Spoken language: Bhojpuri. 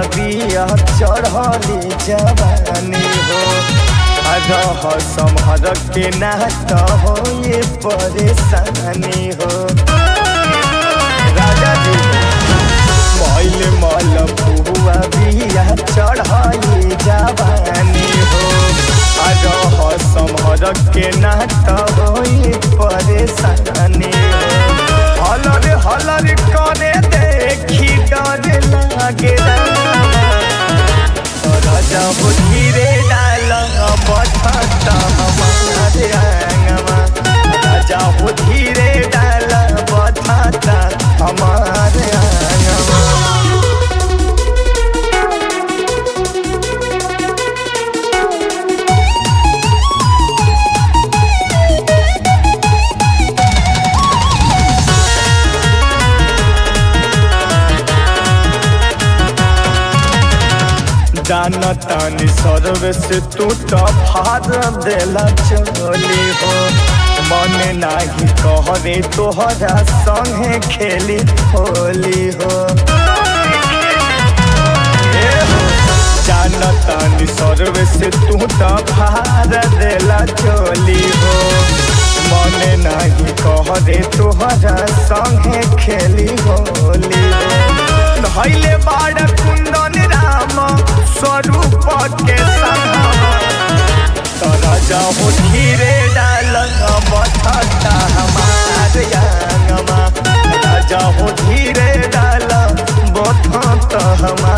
बिया चढ़ली जवानी हो रह समहर के ना तो हो ये परेशानी हो राजा जी मैल मल बुआ बिया चढ़ली जवानी हो रह समहर के ना तो हो ये परेशानी हो हलर हलर करे देखी डर लागे राजा हो धीरे डाल बठता हमारे आंगवा राजा हो धीरे डाल बठता हमारे आंगवा जाना तानी सर्वे से तू तो फार देला चली हो मन नाही कहरे तोहरा संगे खेली होली हो ए हो, जाना तानी सर्वे से तू तो फार देला चली हो मन नाही कहरे तोहरा संगे खेली होली हो धैले बाड़ कुंदन राम स्वरूप के राजा हो धीरे डाल बठता हमार आंगमा राजा हो धीरे डाल बठता हमार